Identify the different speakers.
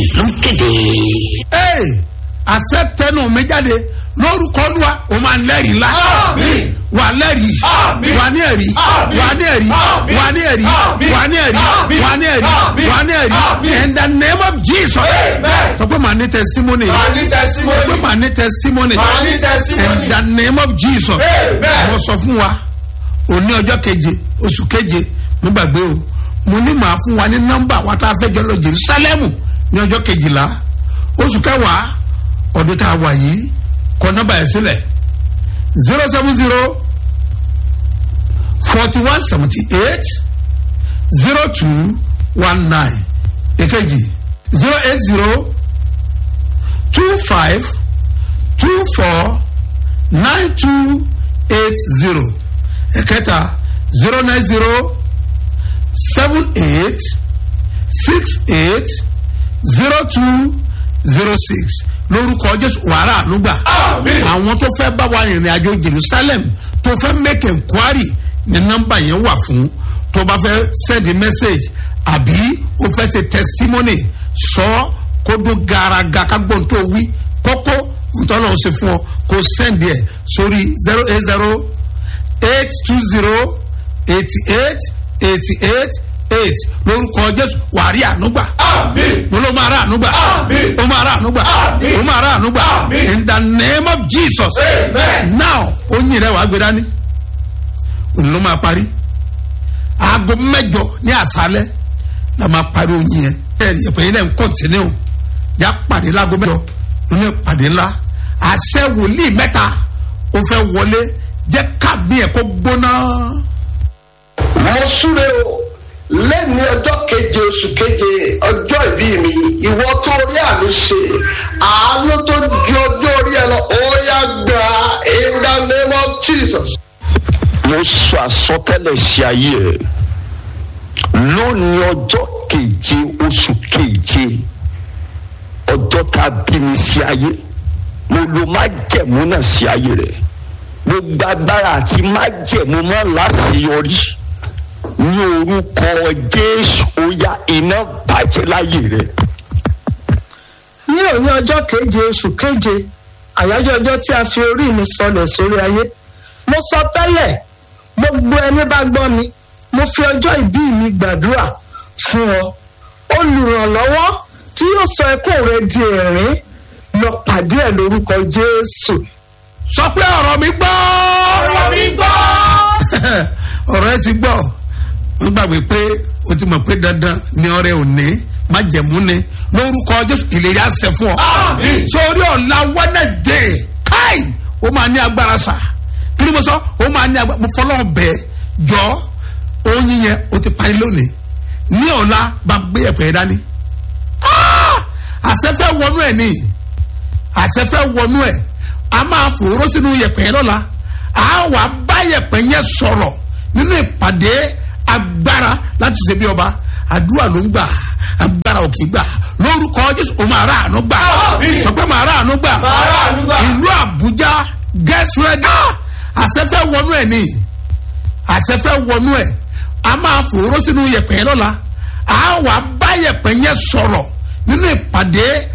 Speaker 1: ló ń kéde.
Speaker 2: ee àṣẹ tẹnu mi jáde lórúkọ olúwa o máa lẹ́rìí ńlá
Speaker 3: Àmín.
Speaker 2: wà lẹ́rìí
Speaker 3: Àmín.
Speaker 2: wà ní ẹ̀rí
Speaker 3: Àmín.
Speaker 2: wà ní ẹ̀rí
Speaker 3: Àmín.
Speaker 2: wà ní ẹ̀rí
Speaker 3: Àmín.
Speaker 2: wà ní ẹ̀rí
Speaker 3: Àmín.
Speaker 2: wà ní ẹ̀rí
Speaker 3: Àmín.
Speaker 2: wà ní ẹ̀rí
Speaker 3: Àmín.
Speaker 2: in the name of jesus
Speaker 3: Amen.
Speaker 2: sọ pé màá ní testimony
Speaker 3: Màá ní
Speaker 2: sọ pé
Speaker 3: testimony.
Speaker 2: màá ní testimony
Speaker 3: Màá ní testimony.
Speaker 2: in the name of jesus
Speaker 3: Amen.
Speaker 2: mo sọ fún wa òní ọjọ́ keje oṣù keje mo gbàgbé o mo ní màá fún wa ní nọ́mbà wa tá a fẹ́ jọ lọ jerusalemu ní ọjọ́ kejìlá oṣù kẹwàá ọdún tá a wà yìí kọ nọ́mbà yẹn sílẹ̀ zero seven zero forty one seventy eight zero two one nine èkejì zero eight zero two five two four nine two eight zero ẹ̀kẹta zero nine zero seven eight six eight zero two zero six lórúkọ jésù wàrà ànúgbà
Speaker 3: Àmín.
Speaker 2: àwọn tó fẹ́ bá wa rìnrìn àjò jerusalem tó fẹ́ make enquiry ní nọ́mbà yẹn wà fún tó bá fẹ́ send a message àbí o fẹ́ ṣe testimony sọ kó dún garaga ká gbọ́n tó wí kókó ntọ́nà ó ṣe fún ọ kó send ẹ̀ sórí zero eight zero eight two zero eighty eight eighty eight eight lórúkọ jésù wàrí ànúgbà
Speaker 3: Àmín.
Speaker 2: mo ló máa rà ànúgbà
Speaker 3: Àmín.
Speaker 2: ó máa rà ànúgbà
Speaker 3: Àmín.
Speaker 2: ó máa rà ànúgbà
Speaker 3: Àmín.
Speaker 2: in the name of jesus
Speaker 3: Amen.
Speaker 2: now oyin rẹ wàá gbé dání òun ló máa parí aago mẹjọ ní àṣálẹ la máa parí oyin yẹn bẹẹ yẹpẹ yẹn náà ń kọ́ntínú já pàdé láago mẹjọ nínú ìpàdé ńlá àṣẹ wòlíì mẹta ó fẹ́ wọlé jẹ́ kábí ẹ̀ kó gbóná.
Speaker 4: mo súre o lẹ́ni ọjọ́ keje oṣù keje ọjọ́ ìbí mi ìwọ tó rí àmì ṣe àánú tó ju ọjọ́ orí ẹ lọ ó yá gbà in the name of jesus.
Speaker 5: mo sọ àsọtẹ́lẹ̀ sí ayé ẹ lónìí ọjọ́ keje oṣù keje ọjọ́ tá a bí mi sí ayé mo lo májẹ̀mú náà sí ayé rẹ gbogbo agbára àti májẹ̀mú máa láṣeyọrí ní orúkọ jésù ó yá iná bàjẹ́ láyé rẹ.
Speaker 6: ní òní ọjọ́ keje oṣù keje àyájọ́ ọjọ́ tí a fi orí mi sọlẹ̀ sórí ayé mo sọ tẹ́lẹ̀ gbogbo ẹni bá gbọ́ mi mo fi ọjọ́ ìbí mi gbàdúrà fún ọ olùrànlọ́wọ́ tí yóò sọ ẹkún rẹ di ẹ̀rín lọ pàdé ẹ̀ lórúkọ jésù
Speaker 2: sọ pé ọ̀rọ̀ mi gbọ́.
Speaker 3: Ọ̀rọ̀ mi gbọ́.
Speaker 2: ọ̀rọ̀ ẹ ti gbọ́ wọ́n gbàgbé pé o ti mọ̀ pé dandan ni ọrẹ òní májẹ̀mú ni lórúkọ jésù ìlérí àṣẹ fún ọ.
Speaker 3: Àmín.
Speaker 2: sórí ọ̀la wednesday káì ó máa ní agbára sà kí ni mo sọ ó máa ní agbára mo fọlọ́ bẹ́ẹ̀ jọ oyin yẹn o ti parí lónìí ní ọ̀la bá gbé ẹ̀pẹ̀ dání. Ah! àṣẹ fẹ́ wọnú ẹ̀ ní àṣẹfẹ́ wọnú ẹ̀ a máa fòró sínú yẹ̀pẹ̀ lọ́la a wà bá yẹ̀pẹ̀ yẹn sọ̀rọ̀ nínú ìpàdé agbára láti ṣe bí ọba àdúrà ló ń gbà agbára ò kì í gbà lórúkọ jésù o máa rà àánú gbà
Speaker 3: Àmín.
Speaker 2: sọ pé máa rà àánú gbà
Speaker 3: Màá rà àánú gbà.
Speaker 2: ìlú àbújá get ready àṣẹfẹ́ wọnú ẹ̀ ní àṣẹfẹ́ wọnú ẹ̀ a máa fòró sínú yẹ̀pẹ̀ lọ́la a wà bá yẹ̀pẹ̀ yẹn sọ̀rọ̀ nínú ìpàdé